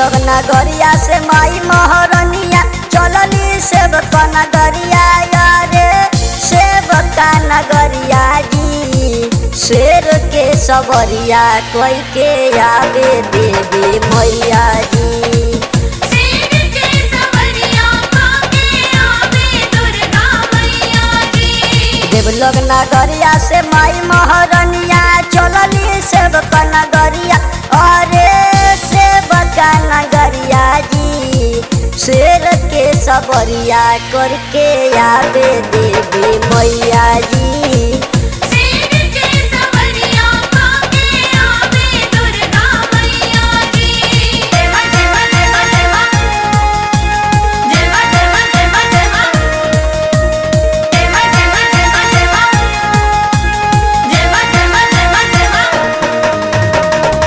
लोग नगरिया से माई महारनिया चलली सेवक नगरिया यारे सेवका नगरिया जी शेर के सबरिया कोई के आवे देवी मैया जी शेर के सवरिया काके आवे दुर्गा मैया जी देवलोग नगरिया से माई महारनिया चलली सेवक नगरिया अरे सेवक नगरिया जी शेर के सबरिया करके आवे देवी मैया जी शेर के सवरिया काके आवे दुर्गा मैया जी देवा देवा देवा देवा देवा देवा देवा देवा देवा देवा देवा देवा देवा देवा देवा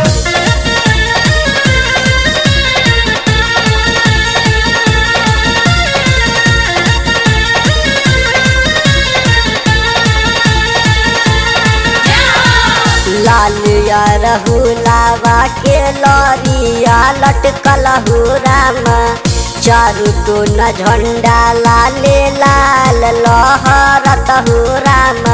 लाल या रहुलावा के लरिया लटकल हो राम चारू तो न झंडा लाले लाल लहरत हो राम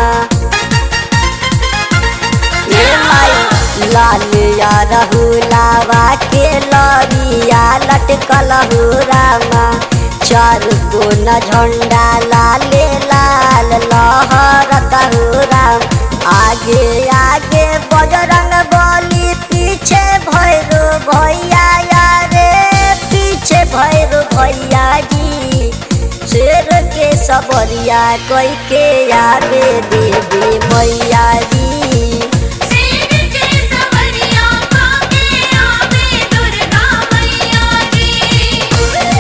ए माई लाल या रहुलावा के लरिया लटकल हो राम चारू तो न झंडा लाले लाल लहरत हो राम आगे आगे बजरंग बली पीछे भैरो भैया यारे पीछे भैरो भैया जी शेर के सबरिया कोई के आवे देवी मैया जी शेर के सवरिया काके आवे दुर्गा मैया जी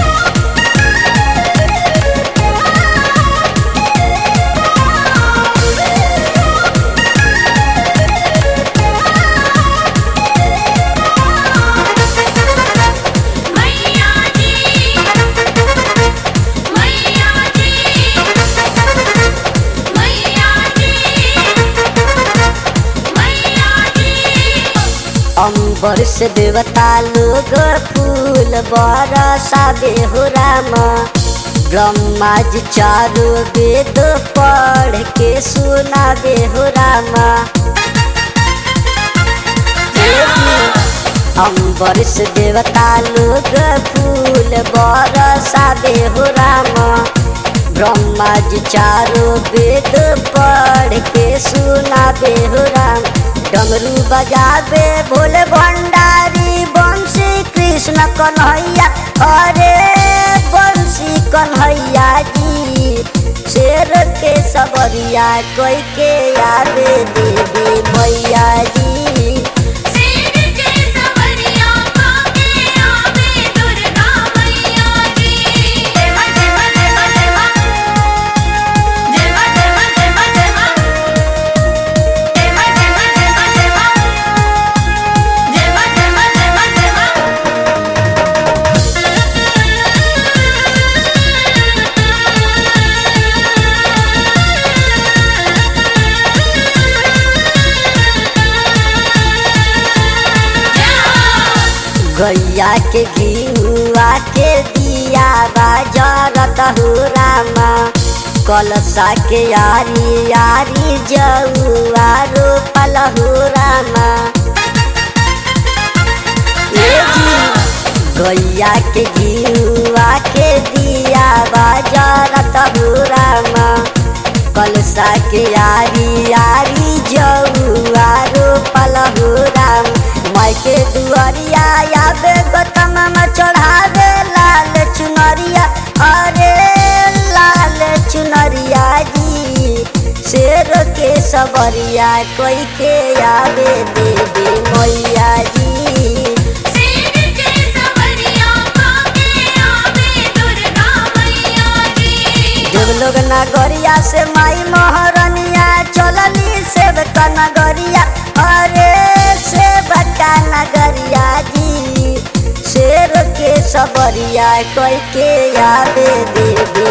मैया जी मैया जी मैया जी मैया जी अंबर से देवता लोग फूल बरसावे हो राम ब्रह्मा जी चारो वेद पढ़ के सुनावे हो राम अंबर से देवता लोग फूल बरसावे हो राम ब्रह्मा जी चारो वेद पढ़ के सुनावे हो राम डमरू बजावे भोले भंडारी बंशी कृष्ण कन्हैया अरे बंशी कन्हैया जी शेर के सबरिया कोई के आवे देवी मैया जी शेर के सवरिया काके आवे दुर्गा मैया जी देवा देवा देवा देवा देवा देवा देवा देवा देवा देवा देवा देवा देवा देवा देवा देवा गैया के घिउआ के दिया बाजरत हो रामा कलसा के यारी यारी जौआ रोपल हो रामा ए जी, गैया के घिउआ के दिया बाजरत हो रामा कलसा के यारी यारी जौआ रोपल हो राम माई के दुआरिया आवे गौतम में चढ़ावे लाल चुनरिया अरे लाल चुनरिया जी शेर के सबरिया कोई के आवे देवी मैया जी शेर के सवरिया काके आवे दुर्गा मैया जी देवलोग नगरिया से माई महारनिया चलली सेवक नगरिया अरे सेवका नगरिया जी शेर के सबरिया कोई के आवे देवी